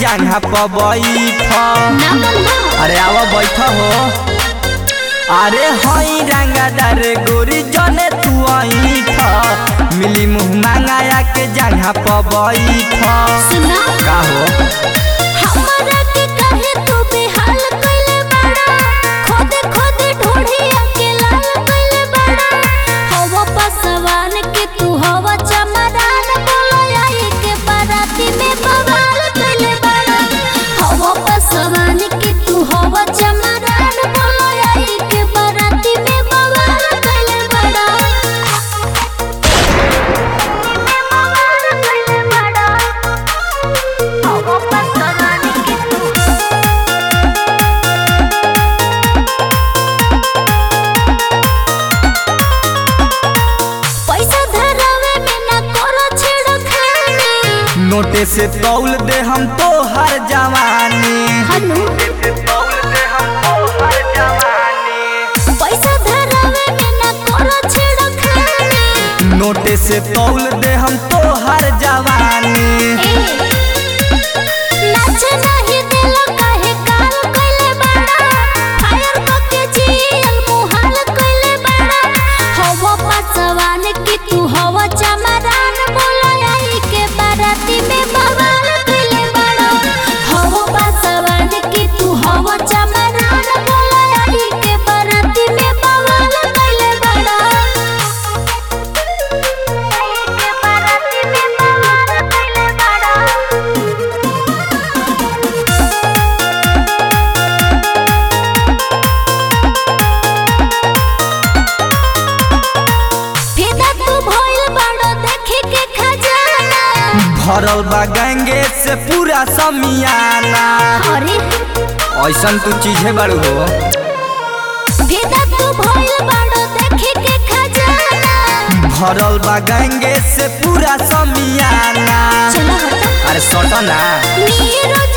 जंघा पर बैठ ना बनवा अरे आवा बैठ हो अरे हई रंगादार गोरी जने तू ऐठ मिली मुँह मांगाया के जंघा पर बैठ सुना का हो हमरा के कहे तू बेहाल कइले बड़ा खोदे खोदे ढूढ़िया के लाल कइले बड़ा हवा पसवान के तू हवा चमरान बोलो आई के बाराती में बवाल कइले बड़ा हवा पसवान के तू हवा चमरान बोलो आई के बाराती में बवाल कइले बड़ा बवाल कइले बड़ा हवा पसवान के तू पैसा धरावे में ना करो छेड़खानी नोटे से तौल दे हम तो हर जवानी हनु पैसा धरावे में ना करो छेड़खानी नोटे से तौल दे हम तो हर जवानी ए नाच नहीं दिलो काहे काल कइले बड़ा फायर करके जियल मुहाल कइले बड़ा हवा पसवान की तू हवा चमरान बोलो आई के बाराती में बवाल कइले बड़ा हवा पसवान की तू हवा चमरान बोलो आई के बाराती में बवाल कइले बड़ा आई के बाराती में बवाल कइले बड़ा फिदा तू भइल बाड़ो देखे के खजाना भरल बा गंगे से पूरा समियाना अरे ऐसन तू चीजे बड़ू हो फिदा तू भइल बाड़ो देखे के खजाना भरल बा गंगे से पूरा समियाना चलो हटा अरे सटना नीरज